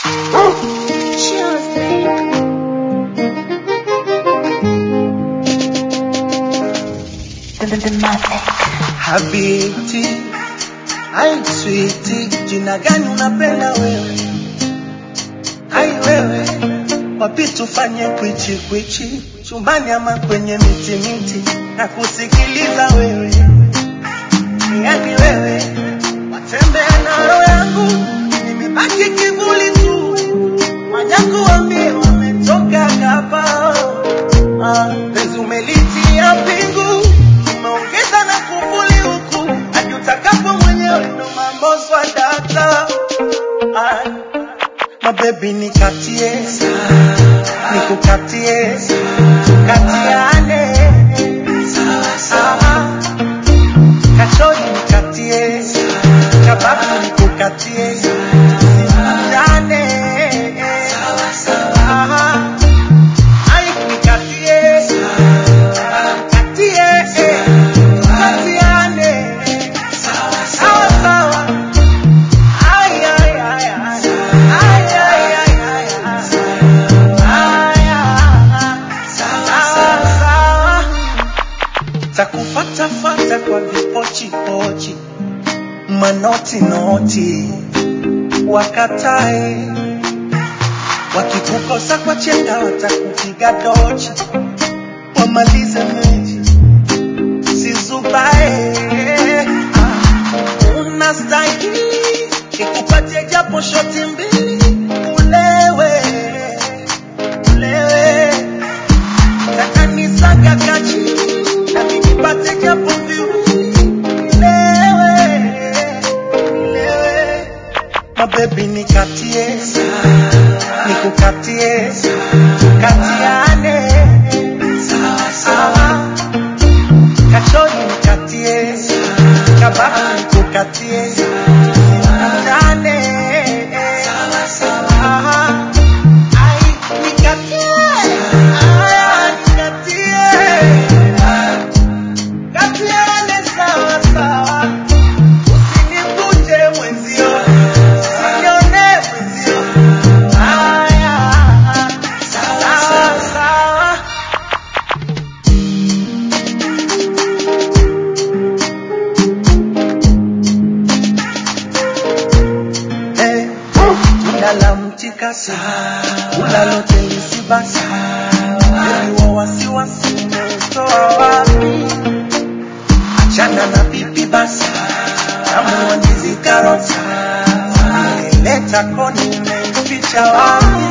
Habiti, ai switi, jina gani unapenda wewe? Ai wewe, wapi tufanye kwichi kwichi, chumbani ama kwenye miti miti, na kusikiliza wewe, yani wewe, watembea na roho yangu, nimebaki kivuli tu, wanyangu wambie wametoka hapa, ah, penzi umelitia pingu, umeongeza na kufuli huku, hadi utakapo mwenyewe ndo mambo swadata, ah, mabebi nikatie, nikukatie, tukatiane, ah, kachori nikatie, kababu nikukatie, tusikutane, ah, ai nikatie, nikatie, tukatiane, sawa sawa. Ay, ay, ay, ay. Ay, ay, ay, ay, ay. Ay, ay. Sawa, sawa. Takufatafata kwa vipochipochi manoti noti wakatae wakikukosa kwa chenga watakupiga dochi wamalize mechi sizubae ah, unastahili nikupatie japo shoti mbili ulewe ulewe takanisaga kachi na nikipate japo viwili nilewe nilewe mabebi nikatie nikukatie tukatiane sawa kachori nikatie kababu nikukatie tusikutane Aha. Ai, nikatie. Aya, nikatie. Katiane sawa sawa. Usinivunje mwenzio. Usinione mwenzio. Aya, sawa sawa. Eh, Ulala mtikasi ulalote lisibasi Baby wa wasiwasi umeutoa wapi? Achana na pipi basi Tamu wa ndizi karoti Leta koni umeificha wapi?